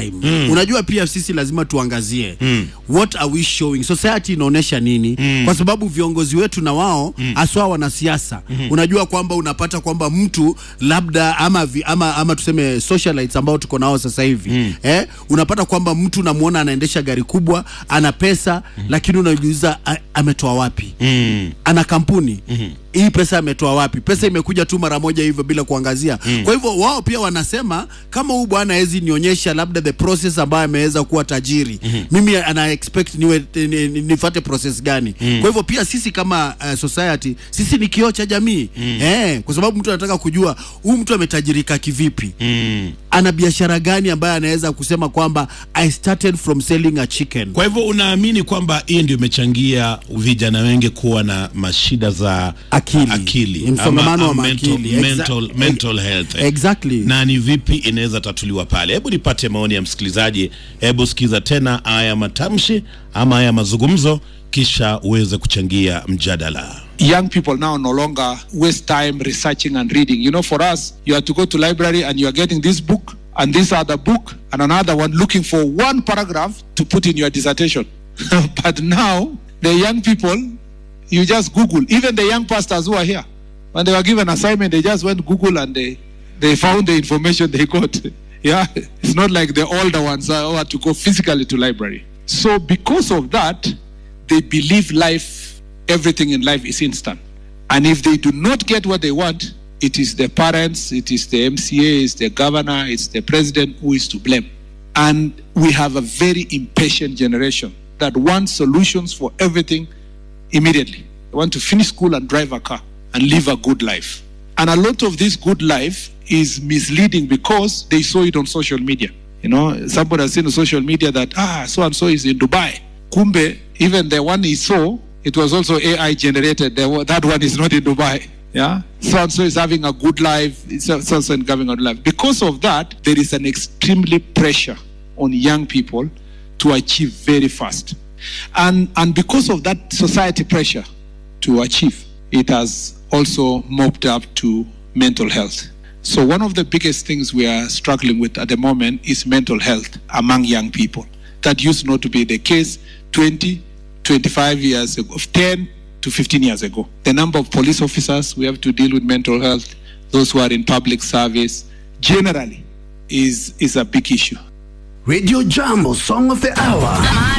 time mm. unajua pia sisi lazima tuangazie mm. what are we showing society inaonyesha nini mm. kwa sababu viongozi wetu na wao haswa wanasiasa mm. unajua kwamba unapata kwamba mtu labda ama, vi, ama, ama tuseme socialites ambao tuko nao sasa hivi mm. eh, unapata kwamba mtu unamwona anaendesha gari kubwa ana pesa mm. lakini unajiuliza a- ametoa wapi Mm. ana kampuni mm-hmm. hii pesa ametoa wapi pesa imekuja tu mara moja hivyo bila kuangazia mm. kwa hivyo wao pia wanasema kama huu bwana hawezi nionyesha labda the process ambayo ameweza kuwa tajiri mm-hmm. mimi ana expect niwe ni, ni, nifate process gani mm. kwa hivyo pia sisi kama uh, society sisi ni kioo cha jamii mm. eh, kwa sababu mtu anataka kujua huu mtu ametajirika kivipi Mm. ana biashara gani ambayo anaweza kusema kwamba i started from selling a chicken Kwa hivyo unaamini kwamba hii ndio imechangia vijana wengi kuwa na mashida za Akili. akili Msongamano wa ama mental, maakili. Exa- mental, mental health exactly na ni vipi inaweza tatuliwa pale. Hebu nipate maoni ya msikilizaji. Hebu sikiza tena haya matamshi ama haya mazungumzo, kisha uweze kuchangia mjadala. young people now no longer waste time researching and reading. You know, for us, you have to go to library and you are getting this book and this other book and another one looking for one paragraph to put in your dissertation. but now, the young people, you just Google. Even the young pastors who are here, when they were given assignment, they just went Google and they, they found the information they got. yeah, it's not like the older ones uh, who had to go physically to library. So because of that, they believe life, everything in life is instant. And if they do not get what they want, it is the parents, it is the MCA, it's the governor, it's the president who is to blame. And we have a very impatient generation that wants solutions for everything immediately. They want to finish school and drive a car and live a good life. And a lot of this good life is misleading because they saw it on social media. You know, somebody has seen on social media that, ah, so and so is in Dubai. Kumbe, even the one he saw, it was also AI generated. The one- That one is not in Dubai. Yeah. So and so is having a good life. So so and so is having a good life. Because of that, there is an extremely pressure on young people to achieve very fast. And, and because of that society pressure to achieve, it has also mopped up to mental health. So, one of the biggest things we are struggling with at the moment is mental health among young people. That used not to be the case 20, 25 years ago, 10 to 15 years ago. The number of police officers we have to deal with mental health, those who are in public service, generally is, is a big issue. Radio Jambo Song of the Hour.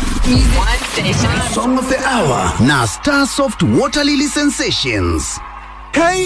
One station. Song of the Hour na Starsoft Water Lily Sensations. Hey